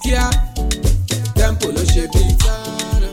kíá tempo ló ṣe bí tánà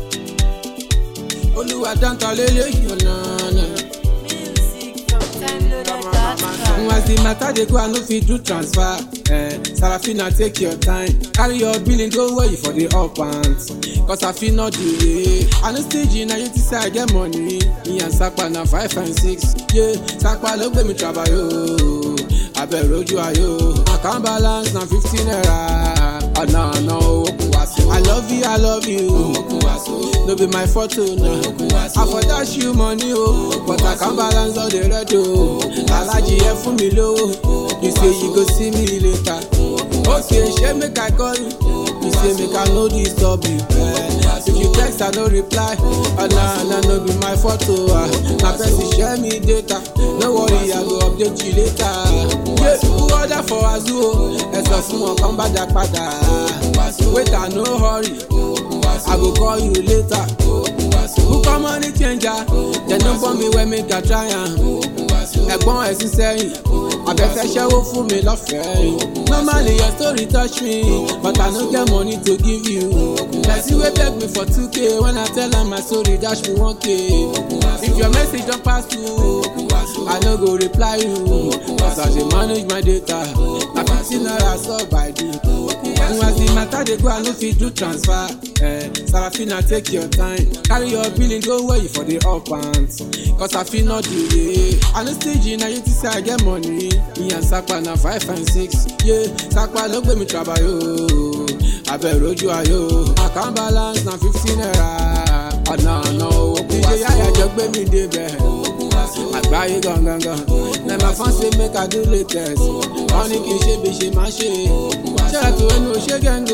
olúwa dáńtọ́ lélẹ́yìn ọ̀nà náà. Music from timeloaded.com. As the matter dey go, I no fit do transfer. Eh, Sarafina take your time. Carry your billing go where you for the up pants. Cause I feel not delay. I no stage na you think say I get money. Me and Sapa na five and six. Yeah, Sapa ló gbé mi trabayo. Abẹ́rẹ́ ojú ayọ̀. Account balance na fifteen naira. Ọ̀nà ọ̀nà owó kù wá sí. I love you, I love you. Owó kù wá sí. No be my photo na. I for dash you money o. But account balance don dey red o. Alhaji ẹ fún mi lówó. You say you go see me later. Okay, ṣé make I call you? You say make I no disturb you. Eh, If you text, I no reply. Ọ̀nà ọ̀nà no be my photo. ah. Na person share me data. No worry, I go update you later. Yeah, who order for Azu o? Ẹ sọ fún wọn kán bá dá padà. Wait, I no hurry. I go call you later. Who come money changer? Dem no born me well make I try am. Ẹ̀gbọ́n ẹ̀ sí sẹ́yìn. Abẹ́fẹ́ ṣẹ́wó fún mi lọ́fẹ̀ẹ́. Normally your story touch me, but I no get money to give you. Person wey beg me for 2k when I tell am my story dash me 1k. If your message don pass through, I no go reply you. Cause I dey manage my data. Na fifteen naira sub I do. As the matter dey go, I no fit do transfer. Eh, Sarafina take your time. Carry your billing go where you for the up pants. Cause I feel not delay. I no stage na you think say I get money. Me and Sapa na five and six. Yeah, Sapa ló gbé mi trabayo. Abẹ́rẹ́ ojú ayọ̀. Account balance na fifteen naira. Ọ̀nà ọ̀nà owó kú wá sí. Ìjẹ́ yáyà jọ gbé mi débẹ̀. Àgbáyé gangan. Na my fan say make I do latest. Wọ́n ní kí n ṣe bí ṣe máa ṣe. Ṣẹ́ra tó ẹnu ṣé gẹ́ngò.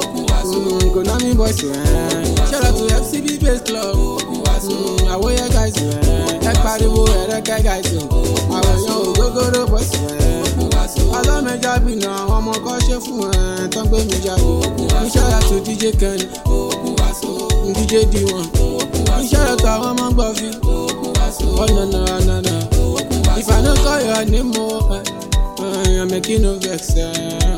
Konami boys rẹ̀. Ṣẹ́ra tó FCB base club. Mm, Àwòyẹ guys rẹ̀. Ẹ pariwo ẹ̀rẹ́kẹ́ guys o. Àwọn èèyàn ògógóró boys rẹ̀. Alámẹja bìnà àwọn ọmọ kan ṣe fún ẹ̀ tán gbé mi jáde. Ṣẹ́ra tó DJ Kenny. DJ D1. Ṣẹ́ra tó àwọn ọmọ gbọ́ fi. Oh no no no no. If I no call your name, oh, uh, uh, I'm making no vex. Uh,